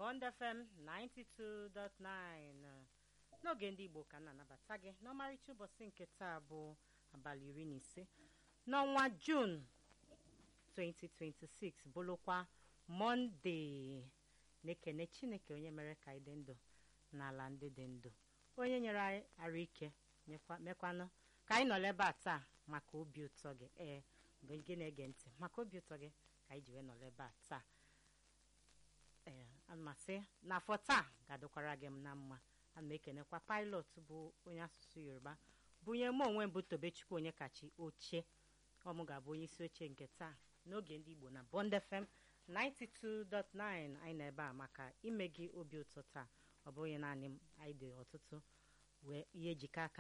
Bond FM 92.9 n'oge ndị Igbo ka m na-anabata gị n'ọmarịcha ụbọchị nke taa bụ abalị iri na ise n'ọnwa Jun 2026 bụrụkwa Mọnde na-ekene Chineke onye mere ka anyị dị ndụ n'ala ndị dị ndụ onye nyere anyị arụ ike mekwanụ ka anyị nọrọ ebe a taa maka obi ụtọ gị ee mgbe gị na-ege ntị maka obi ụtọ gị ka anyị ji wee nọrọ ebe a taa ee amasị n'afọ taa ga-adịkwara gị m na mma ana m ekenekwa pilot bụ onye asụsụ yoruba bunye m onwe m bụ tobechukwu onye kachi oche ọmụ ga-abụ onye isi oche nke taa n'oge ndị igbo na bond fm 92.9 anyị nọ ebe a maka ime gị obi ụtọ taa ọ bụghị naanị m anyị dị ọtụtụ wee ihe ejikọ aka